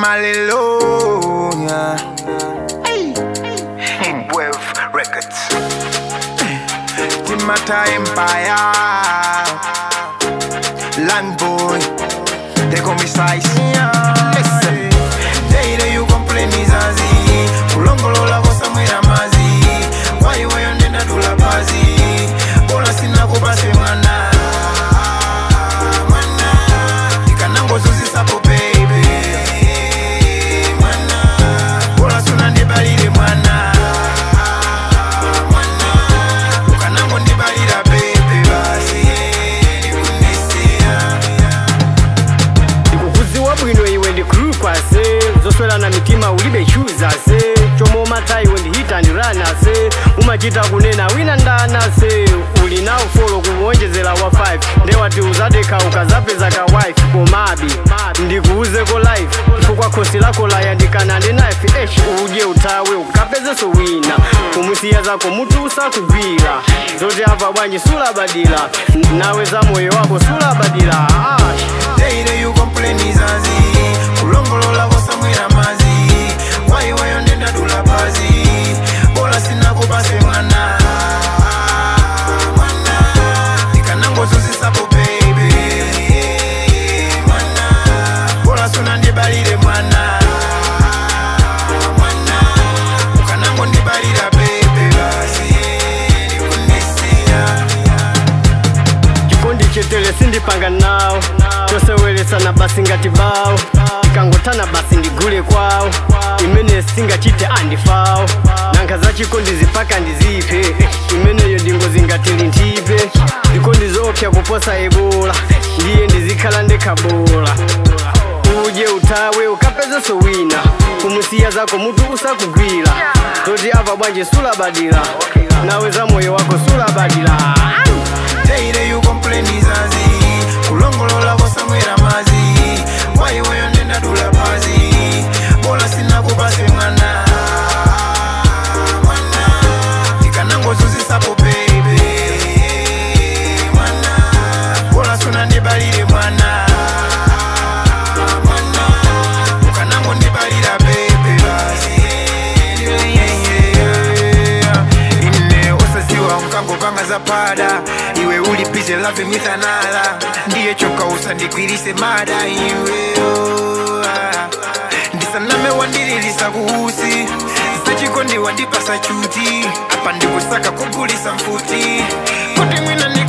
Hallelujah. Wave Records. Timata Empire. Land boy. They call me size. Listen. Daily you complain izazi. Kulongolola kosa mwera mazi. Why wewe ndenda tula pazi. Bola sina kubasi mwana. Mwana. Ikanango zuzi sapo baby. Mwana. Bola suna ndibalire mwana. Mwana. Ukanango ndibalira baby basi. Ndikunisia. ndikukudziwa bwino iwe ndikhulukwase zoswelana mitima ulibe chuzase chomwe umata iwe ndihita ndirana-se umachita kunena wina ndana-se uli nawo folo kuwonjezera wa 5 ndewati uzadekha ukazapeza ka wife komabi ndikuuzeko life chifukwa khosi lako layandikana ndi knife esh udye uthawe ukapezenso wina kumusiya zako mutu usakugwira zoti apa bwanji sulabadira nawe za moyo wako sulabadira ah. Daily you complain izazi kulongolola kosamwera mazi waiweyo ndenda dula pazi bola sina kupase mwana mwana ikanangozuzisapo baby mwana bola suna ndibalire mwana mwana ukanango ndibalira baby basi ndikunisia chikondi chetere sindipanga nawo tosewelesana basi ngati bawo ikangotana basi ndigule kwawo imene singachite andifawo nankha za chikondi zipaka ndiziphe eh, imeneyo ndingozi ngati linthipe ndikondi zopsa kuposa ebola ndiye ndizikhala ndekhabola udye uthawe ukapezenso wina kumusiya zako mutu usakugwira zoti apa bwanji sulabadira nawe za moyo wako sulabadira Daily you complain izazi kulongolola kosamwera mazi waiweyo ndenda dula pazi bola sina kupase mwana mwana ikanangozuzisapo baby mwana bola suna ndibalire mwana mwana ukanango ndibalira baby basi ine usaziwa mkangopanga za pada iwe ulipize love mithanala ndiye choka usandigwirise mada iwe oh, ah. ndisaname wandililisa kuhusi sachikondi wandipasa chuti apa ndikusaka kugulisa mfuti kuti mwina ni